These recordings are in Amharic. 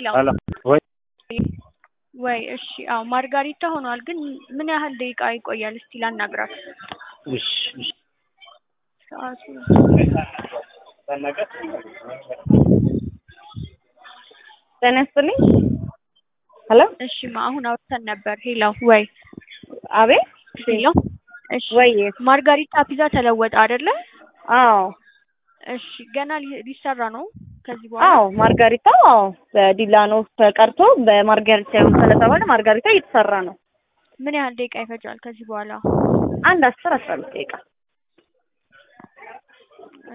ሄሎ ሄሎ ወይ ወይ እሺ አዎ ማርጋሪታ ሆኗል ግን ምን ያህል ደቂቃ ይቆያል እስቲ ላናግራት እሺ እሺ ሰዓቱ ጤና ይስጥልኝ። ሄሎ እሺ ማ አሁን አውርተን ነበር ሄሎ ወይ አቤት ሄሎ እሺ ወይ ማርጋሪታ ፒዛ ተለወጠ አይደለ አዎ እሺ ገና ሊ- ሊሰራ ነው ከዚህ በኋላ አዎ ማርጋሪታ አዎ በዲላኖ ተቀርቶ በማርጋሪታ ይሁን ስለተባለ ማርጋሪታ እየተሰራ ነው። ምን ያህል ደቂቃ ይፈጃል ከዚህ በኋላ አንድ አስር አስራ አምስት ደቂቃ እ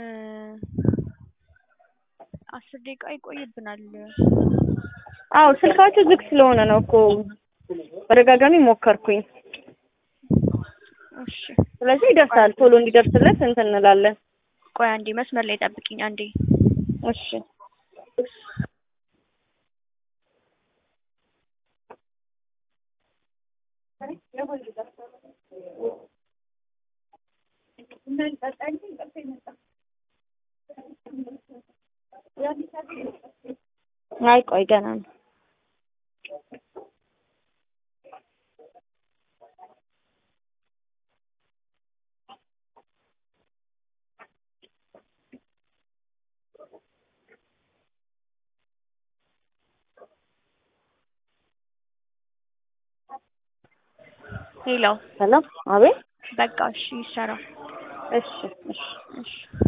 አስር ደቂቃ ይቆይብናል አዎ ስልካችሁ ዝግ ስለሆነ ነው እኮ በተደጋጋሚ ሞከርኩኝ። እሺ ስለዚህ ይደርሳል። ቶሎ እንዲደርስለት እንትን እንላለን። ቆይ አንዴ መስመር ላይ ጠብቂኝ አንዴ እሺ አይ ቆይ ገና ነው። ሄሎ ሄሎ አቤት በቃ እሺ ይሰራ እሺ እሺ እሺ